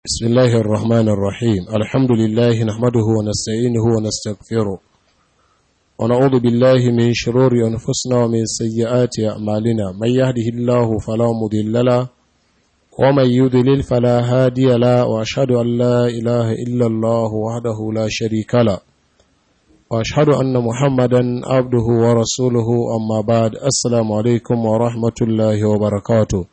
بسم الله الرحمن الرحيم الحمد لله نحمده ونستعينه ونستغفره ونعوذ بالله من شرور أنفسنا ومن سيئات أعمالنا من يهده الله فلا مضل له ومن يضلل فلا هادي له وأشهد أن لا إله إلا الله وحده لا شريك له وأشهد أن محمدا عبده ورسوله أما بعد السلام عليكم ورحمة الله وبركاته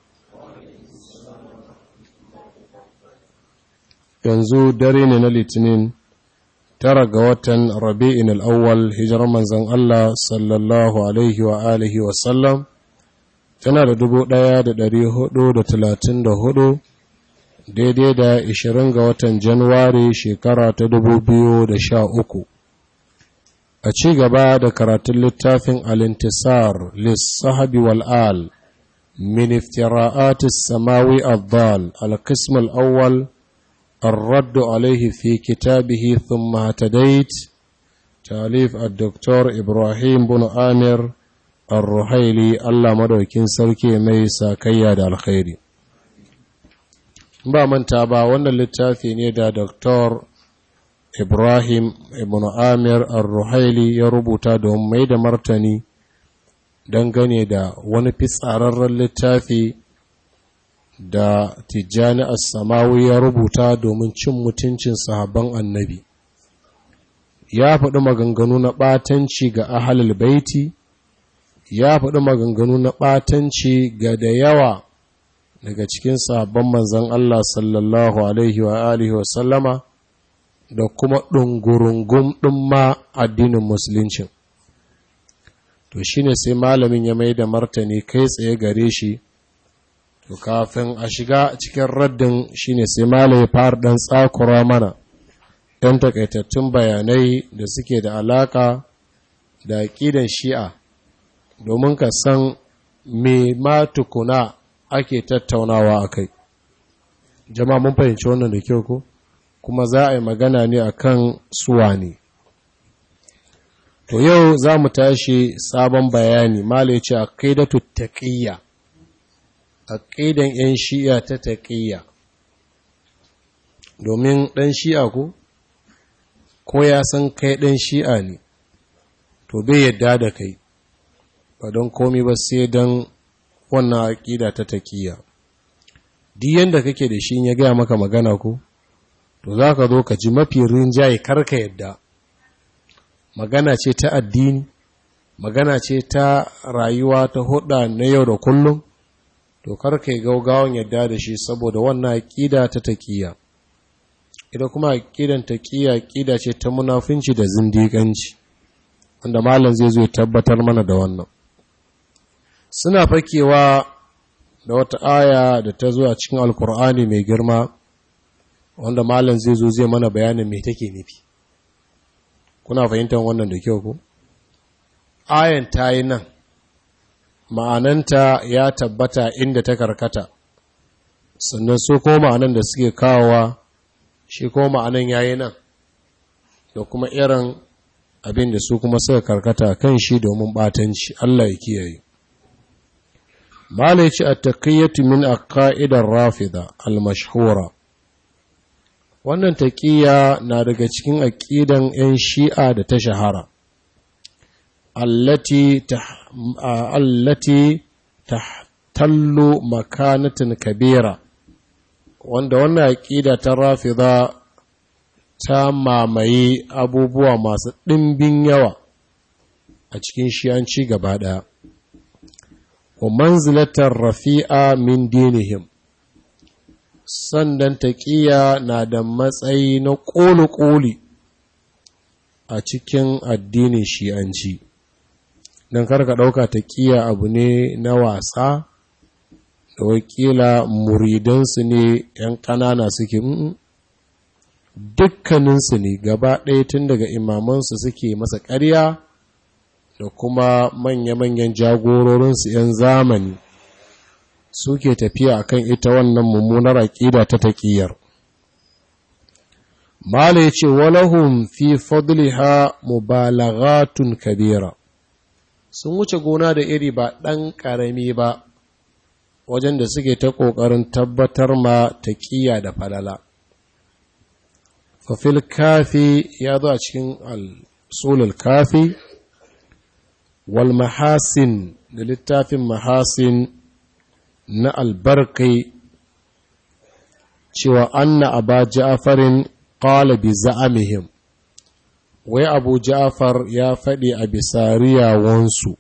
yanzu dare ne na litinin tara ga watan rabi'in al'awwal hijirar manzan Allah sallallahu alaihi wa alihi wasallam tana da dubu ɗaya da ɗari hudu da talatin da hudu daidai da ishirin ga watan januwari shekara ta dubu biyu da sha uku a ci gaba da karatun littafin alintisar lissahabi wal'al min iftira'atis samawi abbal al-qism al-awwal الرد عليه في كتابه ثم اهتديت تاليف الدكتور إبراهيم بن آمر الرحيلي الله مدوكين سركي ميسا كياد الخير ba manta ba wannan littafi ne da Dr. Ibrahim ibn Amir al-Ruhaili ya rubuta don mai da martani dangane da wani fitsararren littafi da tijjani as-samawi ya rubuta domin cin mutuncin sahabban annabi ya faɗi maganganu na ɓatanci ga ahalul baiti ya faɗi maganganu na ɓatanci ga da yawa daga cikin sahabban manzan Allah sallallahu alaihi wa alihi wa sallama da kuma ɗungurungun ɗin ma addinin musulunci to shine sai malamin ya mai da martani kai tsaye gare shi to kafin a shiga cikin raddin shine sai malai fara dan tsakura mana ɗan takaitattun bayanai da suke da alaka da aƙidan shi'a domin ka san me ma tukuna ake tattaunawa a kai jama'a mun fahimci wannan da kyau ko kuma za a yi magana ne akan suwa ne to yau za mu tashi sabon bayani malai ce aqidatu taqiyya aƙidan 'yan shi'a ta taƙiyya domin ɗan shi'a ko ko ya san kai ɗan shi'a ne to bai yadda da kai ba don komi ba sai don wannan aƙida ta taƙiyya duk yadda kake da shi ya gaya maka magana ko to za ka zo ka ji mafi rinjaye karka yadda magana ce ta addini magana ce ta rayuwa ta huɗa na yau da kullum to karka yi gaugawan yadda da shi saboda wannan aƙida ta taƙiya ita kuma aƙidan taƙiya aƙida ce ta munafinci da zindiƙanci wanda malam zai zo tabbatar mana da wannan suna fakewa da wata aya da ta zo a cikin alkur'ani mai girma wanda malam zai zo zai mana bayanin me take nufi kuna fahimtar wannan da kyau ko ayan ta yi nan ma'ananta ya tabbata inda ta karkata sannan su ko ma'anan da suke kawowa shi ko ma'anan yayi nan da kuma irin abin da su kuma suka karkata kan shi domin batanci Allah ya kiyaye malai ce at-taqiyatu min aqaidar rafida al-mashhura wannan taqiya na daga cikin aqidan 'yan shi'a da ta shahara allati allati tahtallu makanatin kabira wanda wannan aqida ta rafida ta mamaye abubuwa masu ɗimbin yawa a cikin shi'anci gaba ɗaya wa manzilatar rafi'a min dinihim sandan taƙiya na da matsayi na ƙoli-ƙoli a cikin addinin shi'anci don karka ɗauka ta ƙiya abu ne na wasa da wakila muridansu ne ‘yan ƙanana suke dukkaninsu ne gaba ɗaya tun daga imamansu suke masa ƙarya da kuma manya-manyan jagororinsu ‘yan zamani suke tafiya akan ita wannan mummunar aƙida ta taƙiyar Mala ya ce, Walahun fi fadliha mubalaghatun kabira, sun wuce gona da iri ba ɗan ƙarami ba, wajen da suke ta ƙoƙarin tabbatar ma taƙiya da falala fafil kafi ya zo a cikin al kafi wal mahasin da littafin mahasin na albarkai cewa anna aba ja'farin qala bi za'amihim wai abu ja'far ya faɗi a bisa riyawansu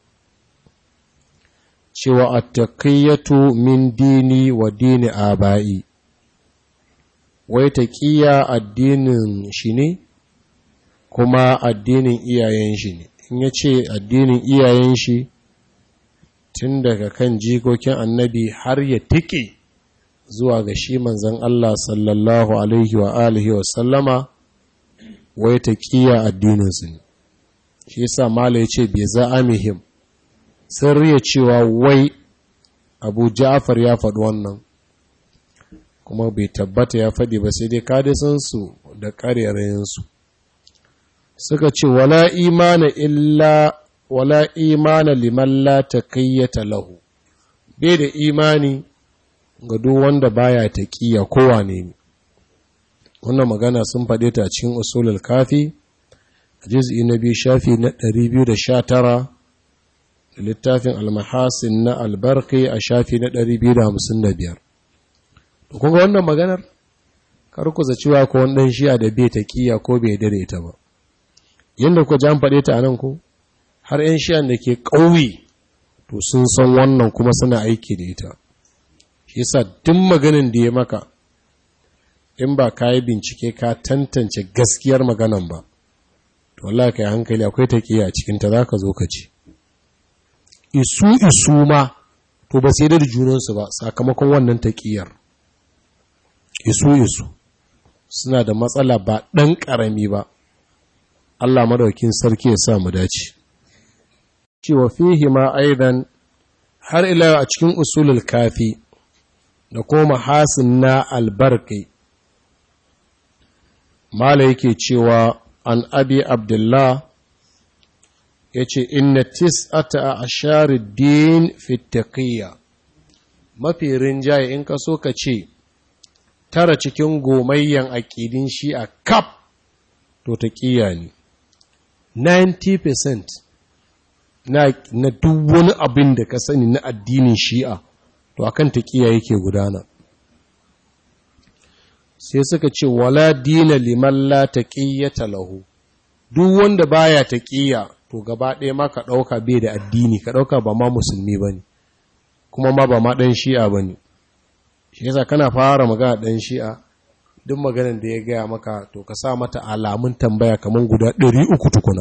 cewa attaqiyatu min dini wa dini aba'i wai taqiya addinin shi ne kuma addinin iyayen shi ne in ya ce addinin iyayen shi tun daga kan jikokin annabi har ya tike zuwa ga shi manzan Allah sallallahu alaihi wa alihi wa sallama wai taqiya addininsu ne shi yasa mala ya ce bai za'amihim sun riya cewa wai abu ja'far ya faɗi wannan kuma bai tabbata ya faɗi ba sai dai kada sun su da ƙarerayensu suka ce wala imana illa wala imana liman la taqiyyata lahu bai da imani ga duk wanda baya taqiya kowane ne wannan magana sun faɗe ta cikin usulul kafi juz'i na biyu shafi na 219 littafin almahasin na albarki a shafi na 255 to kun ga wannan maganar kar ku zaciwa ko wani dan shi'a da bai taqiya ko bai dare ta ba yanda ku jan faɗe ta anan ko har yan shi'an da ke ƙauye to sun san wannan kuma suna aiki da ita shi yasa duk maganin da ya maka in ba ka yi bincike ka tantance gaskiyar maganan ba to wallahi kai hankali akwai taqiya a cikin ta zaka zo ka ci isu isu ma to ba sai da junansu ba sakamakon wannan taƙiyar isu isu suna da matsala ba ɗan ƙarami ba Allah madaukin sarki ya sa mu dace cewa fihi ma aidan har ila a cikin usulul kafi da kuma hasin na albarkai mala yake cewa an abi abdullah ya ce inna tis'ata a asharid din fitaƙiyya mafi rinjaye in ka so ka ce tara cikin gomayyan aƙidin shi a kaf to taƙiyya ne 90% na, na duk wani abin da ka sani na addinin shi'a to akan taƙiyya yake gudana sai suka ce wala dina liman la taqiyyata lahu duk wanda baya taƙiyya to gaba ɗaya ma ka ɗauka bai da addini ka ɗauka ba ma musulmi ba ne kuma ma ba ma ɗan shi'a ba ne shi yasa kana fara magana ɗan shi'a duk maganin da ya gaya maka to ka sa mata alamun tambaya kamar guda ɗari uku tukuna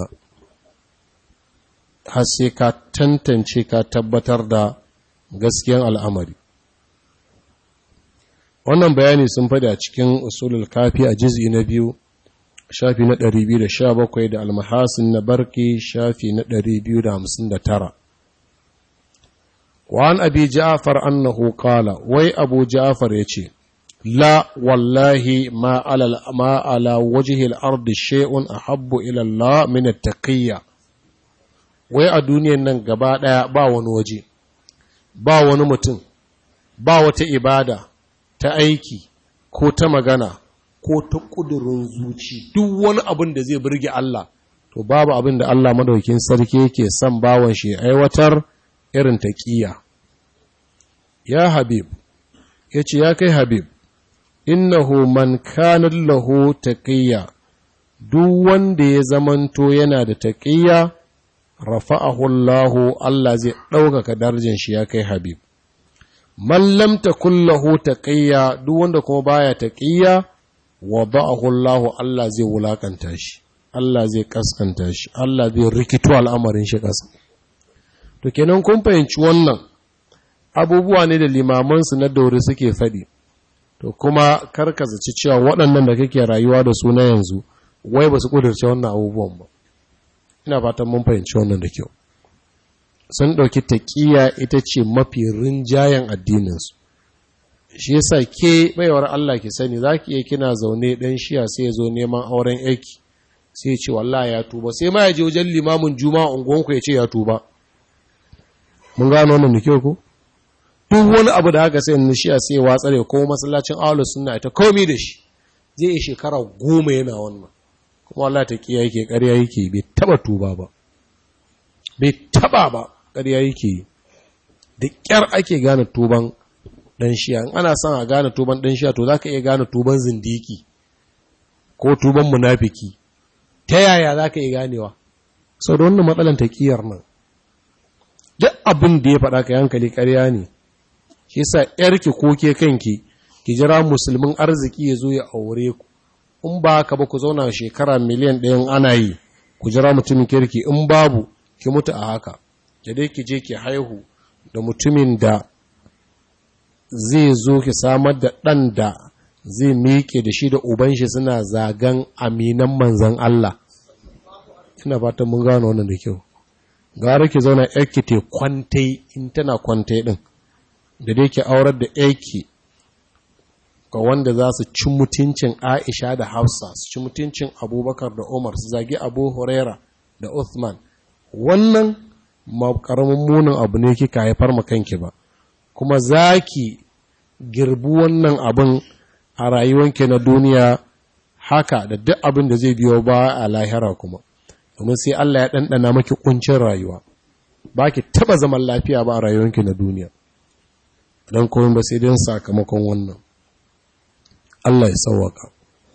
har sai ka tantance ka tabbatar da gaskiyan al'amari wannan bayani sun faɗi a cikin usulul kafi a jiz'i na biyu shafi na 217 da almahasin na barki shafi na 259 wa'an abi ja'afar annahu qala wai abu ja'afar yace la wallahi ma ala ma ala wajhi al-ardi shay'un ahabbu ila Allah min at-taqiyya wai a duniyan nan gaba daya ba wani waje ba wani mutum ba wata ibada ta aiki ko ta magana ko ta ƙudurin zuci duk wani abin da zai burge Allah to babu abin da Allah madaukin sarki yake son bawan shi aiwatar irin taqiya ya habib yace ya kai habib innahu man kana lahu taqiya duk wanda ya zamanto yana da taqiya rafa'ahu Allah Allah zai ɗaukaka darajar shi ya kai habib man lam takul lahu taqiya duk wanda kuma baya taqiya wada'ahu Allah Allah zai wulakanta shi Allah zai kaskanta shi Allah zai rikito al'amarin shi kasa to kenan kun fahimci wannan abubuwa ne da limaman su na daure suke faɗi to kuma karka zaci cewa waɗannan da kake rayuwa da su na yanzu wai ba su kudurce wannan abubuwan ba ina fatan mun fahimci wannan da kyau sun ɗauki taƙiya ita ce mafi rinjayen addininsu shi yasa ke baiwar Allah ki sani za ki iya kina zaune ɗan shiya sai ya zo neman auren aiki sai ya ce wallah ya tuba sai ma ya je wajen limamin juma'a unguwanku ya ce ya tuba mun gano wannan da kyau ko duk wani abu da haka sai na shiya sai ya watsare ko masallacin ahlus sunna ita komi da shi zai yi shekara goma yana wannan kuma Allah ta kiya yake ƙarya yake bai taba tuba ba bai taba ba ƙarya yake yi da ƙyar ake gane tuban ɗan shiya in ana son a gane tuban ɗan shiya to za ka iya gane tuban zindiki ko tuban munafiki ta yaya za ka iya ganewa sau da wannan matsalan taƙiyar nan duk abin da ya faɗa ka hankali ƙarya ne shi sa ‘yarki ko ke kanki ki jira musulmin arziki ya zo ya aure ku in ba ka ba ku zauna shekara miliyan ɗayan ana yi ku jira mutumin kirki in babu ki mutu a haka da dai ki je ki haihu da mutumin da zai zo ki samar da ɗan da zai miƙe da shi da uban shi suna zagan aminan manzan Allah ina fatan mun gano wannan da kyau gara ki zauna yarki te kwantai in tana kwantai din da dai ki aurar da yarki ga wanda za su ci mutuncin Aisha da Hafsa su ci mutuncin Abubakar da Umar su zagi Abu Huraira da Uthman wannan ma karamin munin abu ne kika haifar ma kanki ba kuma zaki girbi wannan abin a rayuwanki na duniya haka da duk abin da zai biyo ba a lahira kuma domin sai Allah ya ɗanɗana maki ƙuncin rayuwa ba ki taɓa zaman lafiya ba a rayuwanki na duniya don komai ba sai don sakamakon wannan Allah ya sauwaka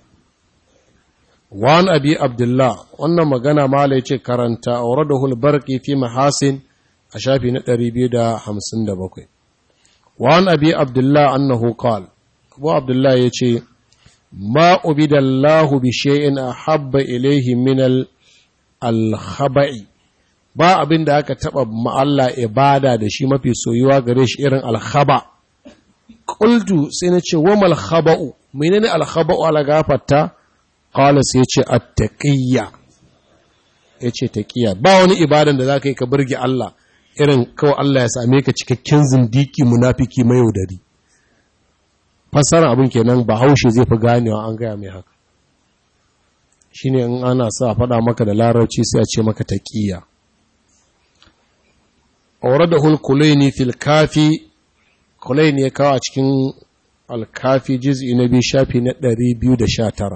wani abi abdullah wannan magana mala ya ce karanta a wadda hulbarki fi mahasin a shafi na 257 wani abi abdullah annahu qal abu abdullah ya ce ma ubidallahu bi shay'in ahabba ilayhi min al-khaba'i ba abin da aka taba ma'alla ibada da shi mafi soyuwa gare shi irin al-khaba qultu sai na ce wa mal khaba'u menene al-khaba'u ala gafarta qala sai ya ce at-taqiyya yace taqiya ba wani ibadan da zaka yi ka burge Allah irin kawai Allah ya same ka cikakken zindiki munafiki mai yaudari fassara abin kenan ba haushe zai fi ganewa an gaya mai haka shine in ana sa faɗa maka da larabci sai a ce maka taqiya awradahu al-kulaini fil kafi kulaini ya kawo a cikin al-kafi juz'i na biyu shafi na 219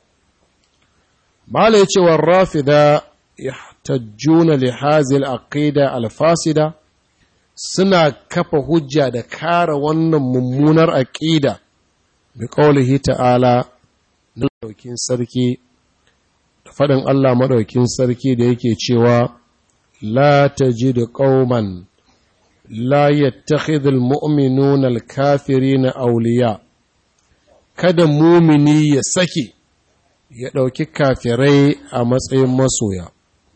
mala yace wa rafida yahtajjuna li hadhihi al-aqida al-fasida suna kafa hujja da kare wannan mummunar aqida bi qaulihi ta'ala da daukin sarki da faɗin Allah maɗaukin sarki da yake cewa la tajidu qauman la yattakhidhul mu'minuna al-kafirina awliya kada mumini ya sake ya ɗauki kafirai a matsayin masoya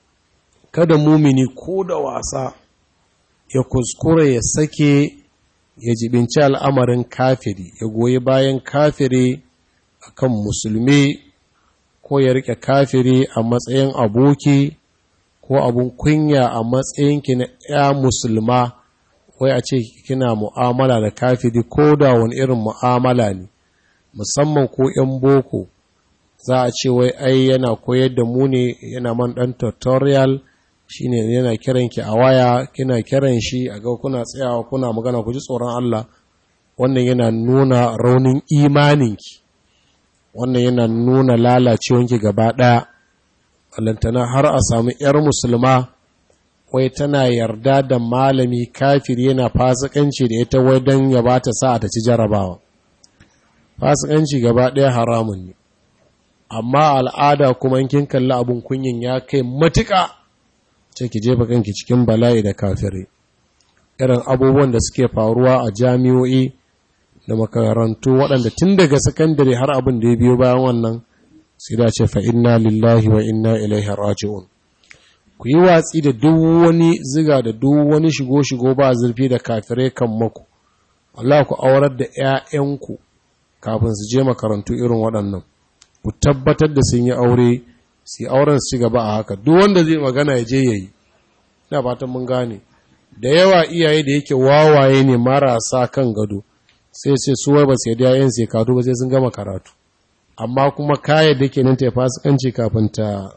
kada mumini ko da wasa ya kuskure ya sake ya jibinci al'amarin kafiri ya goyi bayan kafiri akan musulmi ko ya rike kafiri a matsayin aboki ko abun kunya a matsayinki na ya musulma wai a ce kina mu'amala da kafiri ko da wani irin mu'amala ne musamman ko 'yan boko za a ce wai ai yana koyar da mu ne yana man ɗan tutorial shine yana kiran ki a waya kina kiran shi a ga kuna tsayawa kuna magana ku ji tsoron Allah wannan yana nuna raunin imaninki wannan yana nuna lalacewanki gaba ɗaya alantana har a samu 'yar musulma wai tana yarda da malami kafir yana fasikanci da ita wai don ya ba ta sa ta ci jarabawa fasikanci gaba ɗaya haramun ne amma al'ada kuma in kin kalli abun kunyin ya kai matuƙa ce ki jefa kanki cikin bala'i da kafirai irin abubuwan da suke faruwa a jami'o'i da makarantu waɗanda tun daga sakandare har abin da ya biyo bayan wannan sai da ce fa inna lillahi wa inna ilaihi raji'un ku yi watsi da duk wani ziga da duk wani shigo-shigo ba zurfi da kafirai kan maku Allah ku aurar da 'ya'yanku kafin su je makarantu irin waɗannan ku tabbatar da sun yi aure su yi auren su ci gaba a haka duk wanda zai magana ya je yayi ina fatan mun gane da yawa iyaye da yake wawaye ne marasa kan gado sai sai su wai ba sai da yayin sai karatu ba sai sun gama karatu amma kuma kaya da ke nan ta fasikanci kafin ta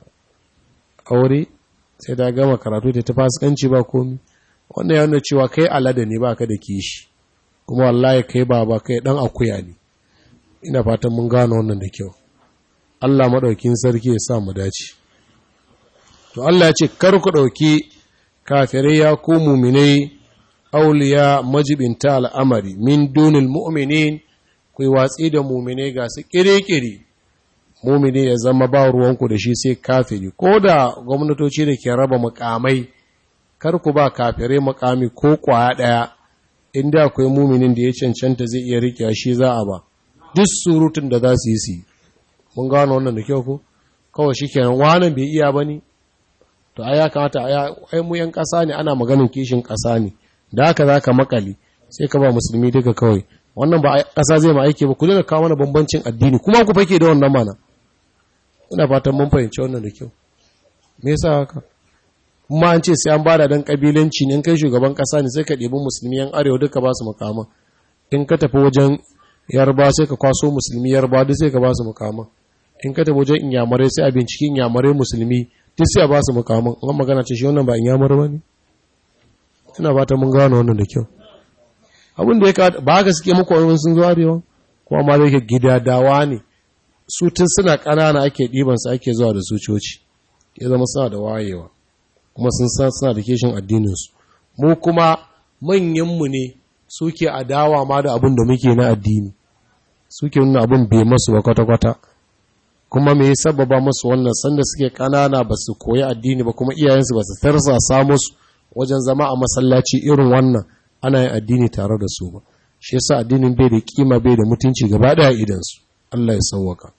aure sai ta gama karatu ta fasikanci ba komi wannan ya nuna cewa kai alada ne ba ka da kishi kuma wallahi kai ba ba kai dan akuya ne ina fatan mun gano wannan da kyau Allah maɗaukin sarki ya sa mu dace to Allah ya ce kar ku ɗauki kafirai ya ku muminai auliya majibinta al'amari min dunil mu'minin ku yi watsi da muminai ga su ƙiri-ƙiri mumini ya zama ba ruwanku da shi sai kafiri ko da gwamnatoci da ke raba mukamai kar ku ba kafirai mukami ko kwaya ɗaya inda akwai muminin da ya cancanta zai iya riƙe shi za a ba duk surutun da za su yi su mun gano wannan da kyau ko kawai shi kenan wani bai iya ba ne to ai ya kamata ai mu yan ƙasa ne ana maganin kishin ƙasa ne da haka za ka makali sai ka ba musulmi duka kawai wannan ba ƙasa zai ma aiki ba ku daga kawo mana bambancin addini kuma ku fake da wannan mana ina fatan mun fahimci wannan da kyau me yasa haka kuma an ce sai an bada dan kabilanci ne in kai shugaban ƙasa ne sai ka ɗebi musulmi yan arewa duka ba su mukama in ka tafi wajen yarba sai ka kwaso musulmi yarba duk sai ka ba su mukama in ka tafi wajen inyamurai sai a binciki inyamurai musulmi duk sai a ba su mukaman an magana ce shi wannan ba inyamur ba ne ina ba ta mun gano wannan da kyau abin da ya ka ba haka suke muku wani sun zo arewa kuma ma zai gida dawa ne su tun suna ƙanana ake ɗibansu ake zuwa da su coci ya zama suna da wayewa kuma sun san suna da keshin addininsu mu kuma manyanmu ne suke adawa ma da abin da muke na addini suke nuna abin bai masu ba kwata-kwata kuma me sababa masu wannan sanda suke ƙanana ba su koyi addini ba kuma iyayensu ba su tarsasa musu wajen zama a masallaci irin wannan ana yin addini tare da su ba shi yasa addinin bai da kima bai da mutunci gaba daya idan su Allah ya sauwaka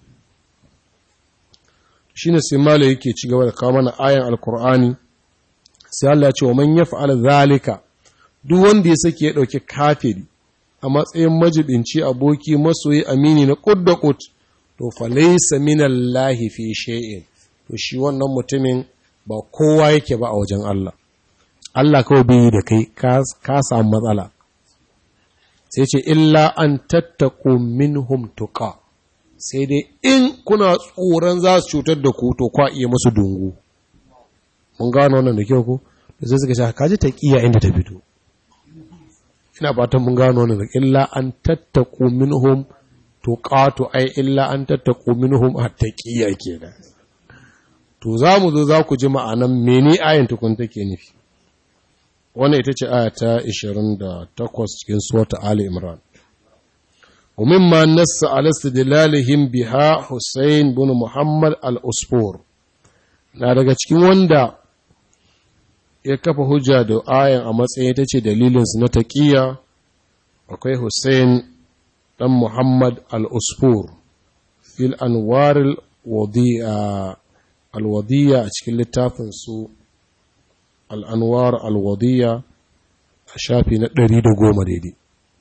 shine sai malai yake ci gaba da kawo mana ayan alkur'ani sai Allah ya ce wa man yaf'al zalika duk wanda ya sake ya dauki kafiri a matsayin majibinci aboki masoyi amini na kud da kud to fa laysa minallahi fi shay'in to shi wannan mutumin ba kowa yake ba a wajen Allah Allah kawai bai yi da kai ka samu matsala sai ce illa an tattaku minhum tuqa sai dai in kuna tsoron za su cutar da ku to kwa iya masu dungu mun gano wannan da kyau ko da sai suka sha kaji taqiya inda ta fito ina fatan mun gano wannan da illa an tattaku minhum tuqatu ai illa an tattaku minhum at-taqiya kenan to za mu zo za ku ji ma'anan mene ayin tukun take nufi wannan ita ce aya ta 28 cikin suwata Ali Imran. ومما نص على استدلالهم بها حسين بن محمد الأسفور na daga cikin wanda ya kafa hujja da ayan a matsayin ita ce dalilinsu na taƙiya akwai Hussein ɗan Muhammad al-Usfur fil anwaril al-wadiyya a cikin littafinsu al'anwar alwadiyya a shafi na ɗari da goma daidai.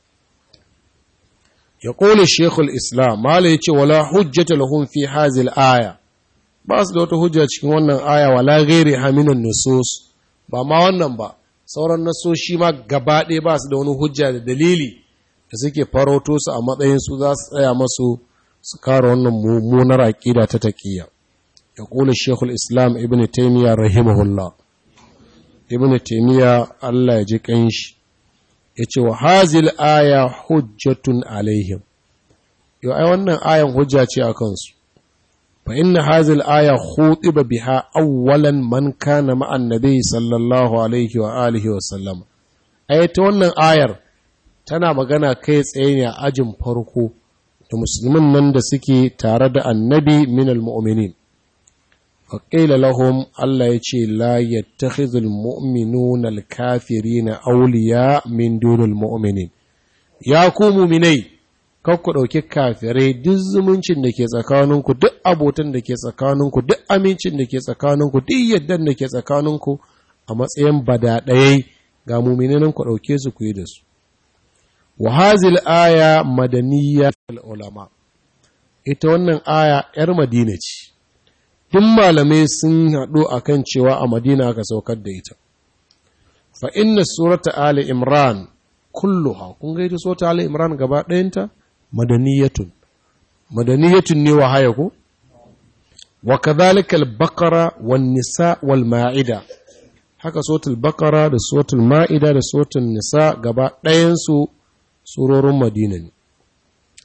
Ya ƙone Shekul Islam, Mala ya ce, wala hujjata lahun fi hazil aya, ba su da wata hujja cikin wannan aya wala gairi haminan nusus, ba ma wannan ba, sauran nasoshi ma gaba ɗaya ba su da wani hujja da dalili da suke farauto su a matsayin su za su tsaya masu su kare wannan mummunar aƙida ta taƙiyya. Ya ƙone Shekul Islam Ibn Taymiyyah rahimahullah. ibn taimiyya Allah ya ji kanshi ya ce wa hazil aya hujjatun alaihim yau ai wannan ayan hujja ce a kansu fa inna hazil aya khutiba biha awwalan man kana ma'an nabi sallallahu alaihi wa alihi wa sallam ai ta wannan ayar tana magana kai tsaye ne a ajin farko da musulmin nan da suke tare da annabi minal mu'minin faƙila lahum Allah ya ce la yattakhidhul mu'minuna al-kafirina awliya min dunil mu'minin ya ku mu'minai kar ku ɗauki kafirai duk zumuncin da ke tsakaninku duk abotan da ke tsakaninku duk amincin da ke tsakaninku duk yaddan da ke tsakaninku a matsayin badaɗayai ga mu'minan ku ɗauke su ku yi da su wa hazil aya madaniyya ulama ita wannan aya 'yar madina ce duk malamai sun haɗu a kan cewa a madina aka saukar da ita fa inna surata ali imran kulluha kun ga ita surata ali imran gaba ɗayanta madaniyatun madaniyatun ne wa haya ko wa kadhalika al-baqara wan nisa wal ma'ida haka suratul baqara da suratul ma'ida da suratul nisa gaba ɗayan su surorin madina ne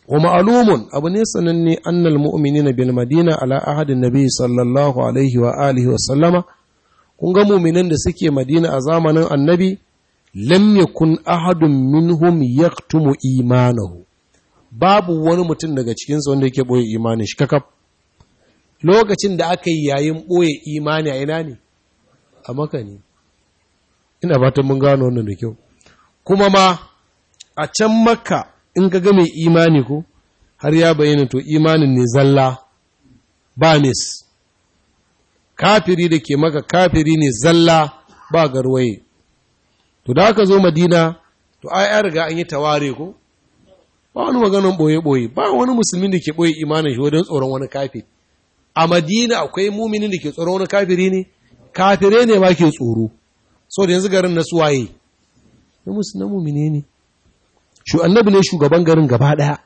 wa ma'lumun abu ne sananne annal mu'minina bil madina ala ahadin nabi sallallahu alaihi wa alihi wa sallama kun ga mu'minan da suke madina a zamanin annabi lam yakun ahadun minhum yaktumu imanahu babu wani mutum daga cikinsu wanda yake boye imanin shi kakaf lokacin da aka yi yayin boye imani a ina ne a maka ne ina fatan mun gano wannan da kyau kuma ma a can maka in ka ga mai imani ko har ya bayyana to imanin ne zalla ba mis kafiri da ke maka kafiri ne zalla ba garwaye to da aka zo madina to ai an riga an yi taware ko ba wani maganin boye-boye ba wani musulmin da ke boye imanin shi wajen tsoron wani kafiri a madina akwai muminin da ke tsoron wani kafiri ne kafire ne ba ke tsoro so da yanzu garin na suwaye na musu na mumine ne shu annabi ne shugaban garin gaba daya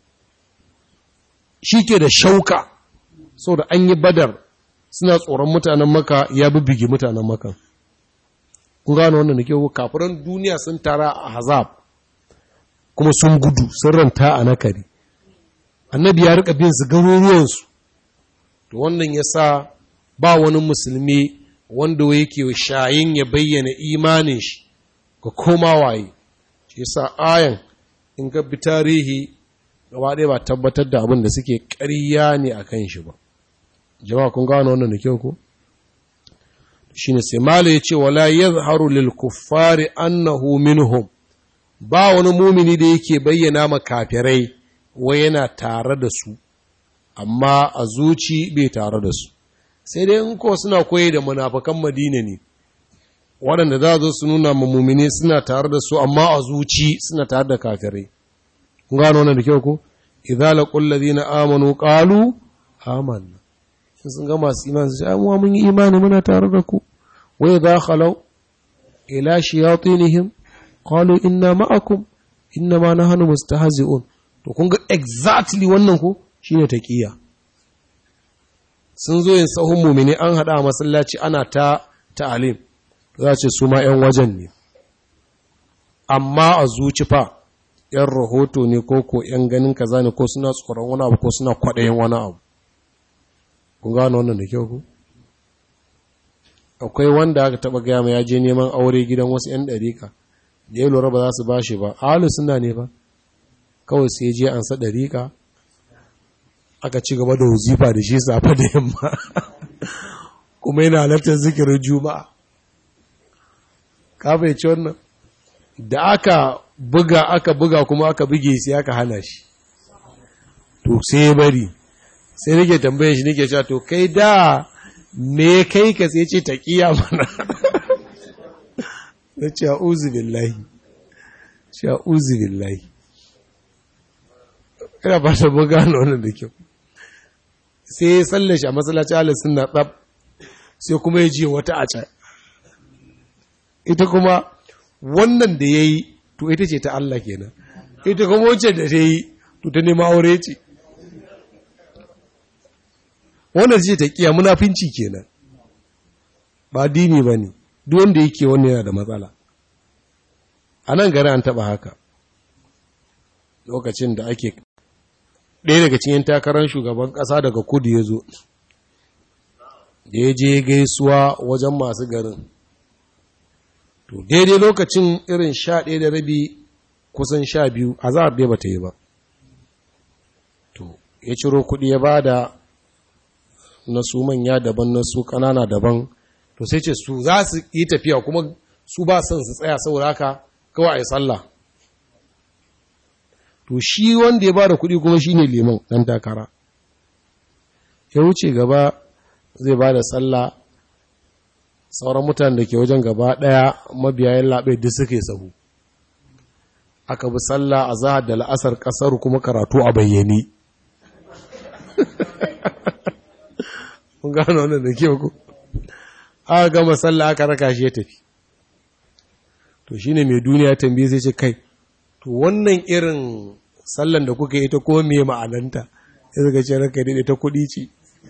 shi ke da shauka so da an yi badar suna tsoron mutanen maka ya bibbige mutanen maka kun gano wannan da ke kafiran duniya sun tara a hazab kuma sun gudu sun ranta a nakari annabi ya rika bin su garuruwansu to wannan ya sa ba wani musulmi wanda yake shayin ya bayyana imanin shi ga koma waye shi yasa ayan in ga bi tarihi gaba ɗaya ba tabbatar da abin da suke ƙarya ne a kan shi ba jama'a kun gano wannan da kyau ko shine sai mala ya ce wala yazharu lil kuffari annahu minhum ba wani mumini da yake bayyana ma kafirai wai yana tare da su amma a zuci bai tare da su sai dai in ko suna koyi da munafakan madina ne waɗanda za zo su nuna ma mumini suna tare da su amma a zuci suna tare da kafirai kun gano wannan da kyau ko idza laqul ladina amanu qalu amanna sun ga masu imani sai mu mun yi imani muna tare da ku wa idza khalau ila shayatinihim qalu inna ma'akum inna ma nahnu mustahzi'un to kun ga exactly wannan ko shine taqiya sun zo yin sahun mumini an hada a masallaci ana ta ta'alim za ce su ma 'yan wajen ne amma a zuci fa 'yan rahoto ne ko ko 'yan ganin kaza ne ko suna tsoron wani abu ko suna kwaɗayin wani abu kun gano wannan da kyau ku akwai wanda aka taba gaya ma ya je neman aure gidan wasu 'yan ɗarika da ya lura ba za su ba shi ba ahalu suna ne ba kawai sai je an sa ɗarika aka ci gaba da wazifa da shi safa da yamma kuma yana halartar zikirin juma'a ka bai ci wannan da aka buga aka buga kuma aka buge sai aka hana shi to sai ya bari sai nake tambaye shi nake cewa to kai da me kai ka sai ce taqiya mana na ce a'udhu billahi ce a'udhu billahi ina ba ta buga wannan da kyau sai ya sallashi a masallaci ala sunna tsab sai kuma ya ji wata a can ita kuma wannan da ya yi to ita ce ta Allah kenan ita kuma wacce da ta yi to ta nema aure ce wannan ce ta kiya munafinci kenan ba dini ba ne duk wanda yake wannan yana da matsala a nan gari an taba haka lokacin da ake ɗaya daga cikin takarar shugaban ƙasa daga kudu ya zo da ya je gaisuwa wajen masu garin to daidai lokacin irin sha ɗaya da rabi kusan sha biyu a za a ba ta yi ba to ya ciro kuɗi ya ba da na su manya daban na su ƙanana daban to sai ce su za su yi tafiya kuma su ba son su tsaya saboda haka kawai a yi sallah to shi wanda ya ba da kuɗi kuma shi ne liman ɗan takara ya wuce gaba zai ba da sallah sauran mutane da ke wajen gaba ɗaya mabiyayen laɓe duk suke sahu aka bi sallah a zahar da la'asar ƙasar kuma karatu a bayyane mun gano wannan da ke ku aka gama sallah aka raka shi ya tafi to shine mai duniya tambaye sai ce kai to wannan irin sallan da kuka yi ta ko me ma'ananta ya zaga ce ranka daidai ta kuɗi ce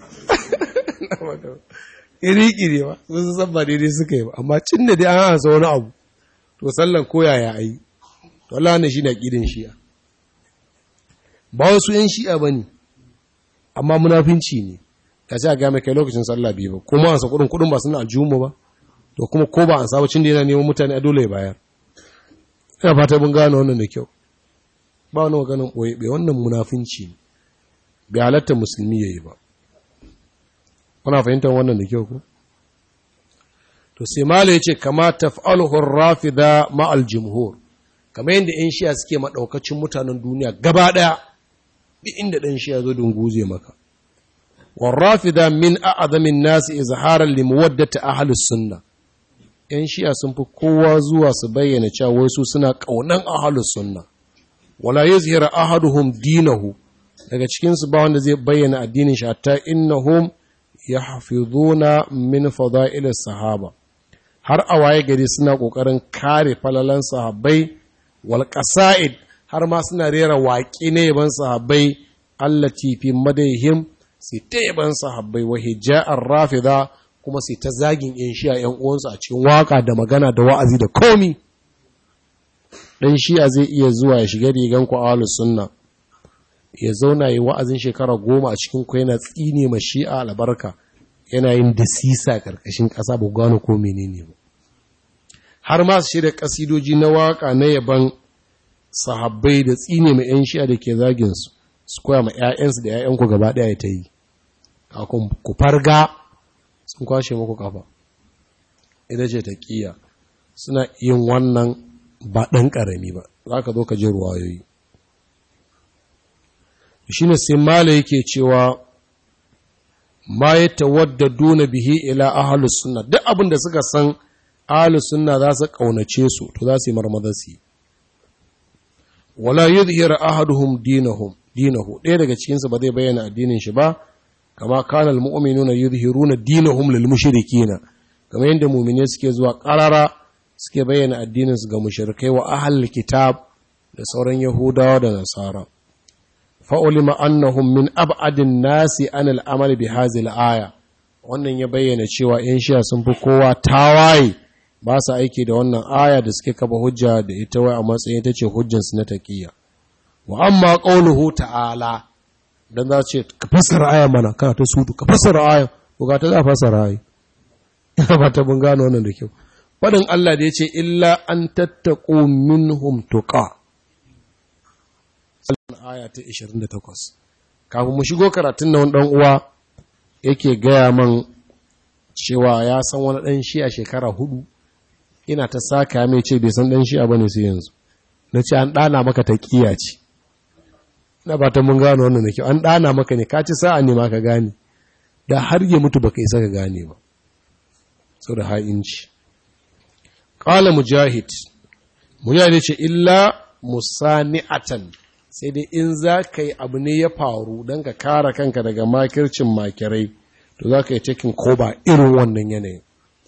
iri-iri ba sun san ba daidai suka yi ba amma cin da dai an hansa wani abu to sallan koya ya yi to Allah ne shi na ƙidin shiya ba wasu yan shi'a bane amma munafinci ne ka sai a ga mai kai lokacin sallah biyu ba kuma an sa kudin kudin ba suna aljumu ba to kuma ko ba an sabacin da yana neman mutane a dole ya bayar ina fata mun gane wannan da kyau ba wani maganin ɓoye bai wannan munafinci ne bai halatta musulmi ya yi ba kuna fahimtar wannan da kyau ku to sai mala ya ce kama taf'aluhur rafida ma'al jumhur kamar yadda yan shiya suke maɗaukacin mutanen duniya gaba ɗaya duk inda ɗan shiya zo don guze maka warrafida min a'azamin nasi izharan limuwaddati ahlus sunna yan shiya sun fi kowa zuwa su bayyana cewa wai su suna ƙaunan ahlus sunna wala yuzhira ahaduhum dinahu daga cikin su ba wanda zai bayyana addinin shi hatta innahum yahfizuna min fada'il sahaba har a waye gari suna kokarin kare falalan sahabbai wal qasaid har ma suna rera waƙi ne yaban sahabbai allati fi madaihim sai ta yaban sahabbai wa hija'ar rafida kuma sai ta zagin yan shi'a yan uwansu a cikin waka da magana da wa'azi da komi dan shi'a zai iya zuwa ya shiga rigan ku ahlus sunna ya zauna yi wa'azin shekara goma a cikin ku yana tsine ma shi'a albarka yana yin dasisa karkashin ƙasa ba gano ko menene ba har ma su shirya kasidoji na waka na yaban sahabbai da tsine ma yan shi'a da ke zagin su su koya ma 'ya'yansu da 'ya'yanku gaba ɗaya ta yi kakun ku farga sun kwashe muku kafa ita ce ta ƙiya suna yin wannan ba ɗan ƙarami ba za ka zo ka ji ruwayoyi shi ne sai mala yake cewa ma ya tawadda duna bihi ila ahalus sunna duk abin da suka san ahalus sunna za su ƙaunace su to za su yi marmaza su yi wala yuzhira ahaduhum dinahum dinahu ɗaya daga cikinsu ba zai bayyana addinin shi ba kama kana almu'minuna yuzhiruna dinahum lil mushrikina kama yadda mu'mine suke zuwa qarara suke bayyana addinin su ga mushrikai wa ahlul kitab da sauran yahudawa da nasara fa ulima annahum min ab'adin nasi an al'amal bi hadhihi aya wannan ya bayyana cewa yan shiya sun fi kowa tawaye ba su aiki da wannan aya da suke kafa hujja da ita wai a matsayin ita ce hujjansu na taqiyya wa amma ƙaunuhu ta'ala don za ce ka fassara aya mana kana ta sudu ka fassara aya ko ga ta za fasara aya ba ta mun gano wannan da kyau faɗin Allah da ya ce illa an tattaƙo minhum tuqa aya ta 28 kafin mu shigo karatun na wani ɗan uwa yake gaya man cewa ya san wani ɗan shi a shekara hudu ina ta saka mai ce bai san ɗan shi a bane sai yanzu na ce an ɗana maka ta ƙiya ce na ba ta mun gano wannan da kyau an ɗana maka ne ka ci sa'a ne ma ka gane da har ya mutu baka isa ka gane ba sau da ha'inci ƙala mujahid mujahid ce illa musani'atan sai dai in za ka yi abu ne ya faru don ka kara kanka daga makircin makirai to za ka yi cikin koba irin wannan yanayin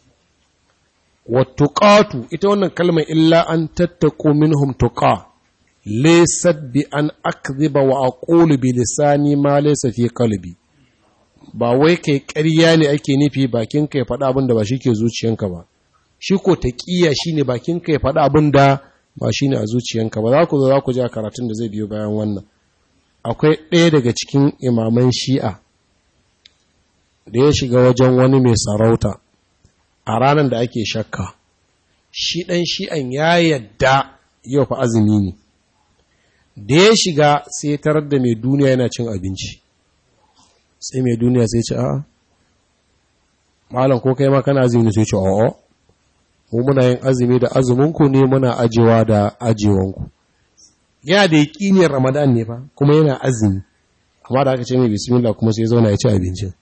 wattuƙatu ita wannan kalmar illa an tattako minhum tuqa laysat bi an akdhiba wa aqulu bi lisani ma laysa fi qalbi ba wai kai ƙarya ne ake nufi bakin ka ya faɗa abin da ba shi ke zuciyanka ba shi ko taqiya shine bakin ka ya faɗa abin da ba shine a zuciyanka ba za ku zo za ku ji karatun da zai biyo bayan wannan akwai ɗaya daga cikin imaman shi'a da ya shiga wajen wani mai sarauta a ranar da ake shakka shi ɗan shi'an ya yadda yau fa azumi ne da ya shiga sai tarar da mai duniya yana cin abinci sai mai duniya sai ce a'a malam ko kai ma kana azumi ne sai ce a'a mu muna yin azumi da azuminku ne muna ajewa da ajewanku yana da yaƙinin ramadan ne fa kuma yana azumi amma da aka ce mai bismillah kuma sai zauna ya ci abincin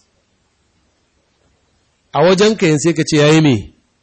a wajen ka yin sai ka ce yayi me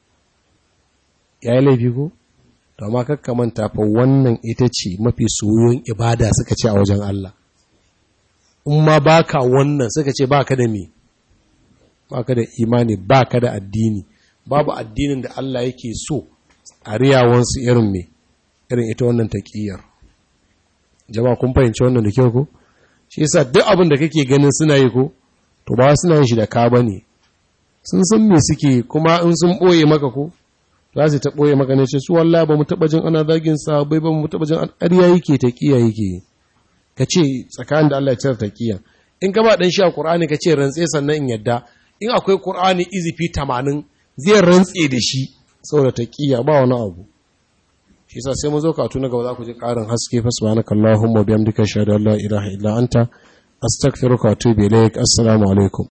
yayi laifi ko to amma kakka manta fa wannan ita ce mafi soyon ibada suka ce a wajen Allah in ma baka wannan suka ce baka da me baka da imani baka da addini babu addinin da Allah yake so a riyawansu irin me irin ita wannan taqiyar jama'a kun fahimci wannan da kyau ko shi yasa duk abin da kake ganin suna yi ko to ba suna yin shi da ka bane sun san me suke kuma in sun boye maka ko za su ta ɓoye maka ne ce su wallah ba mu taɓa jin ana zagin sahabbai ba mu taɓa jin ƙarya yake ta ƙiya yake ka ce tsakanin da Allah ya cire taqiya in ka ba dan shi a Qur'ani ka ce rantse sannan in yadda in akwai Qur'ani izifi 80 zai rantse da shi saboda taqiya ba wani abu shi yasa sai mu zo ka tuna gaba za ku ji ƙarin haske fa subhanakallahumma bihamdika ashhadu an la ilaha illa anta astaghfiruka wa atubu ilaik assalamu alaikum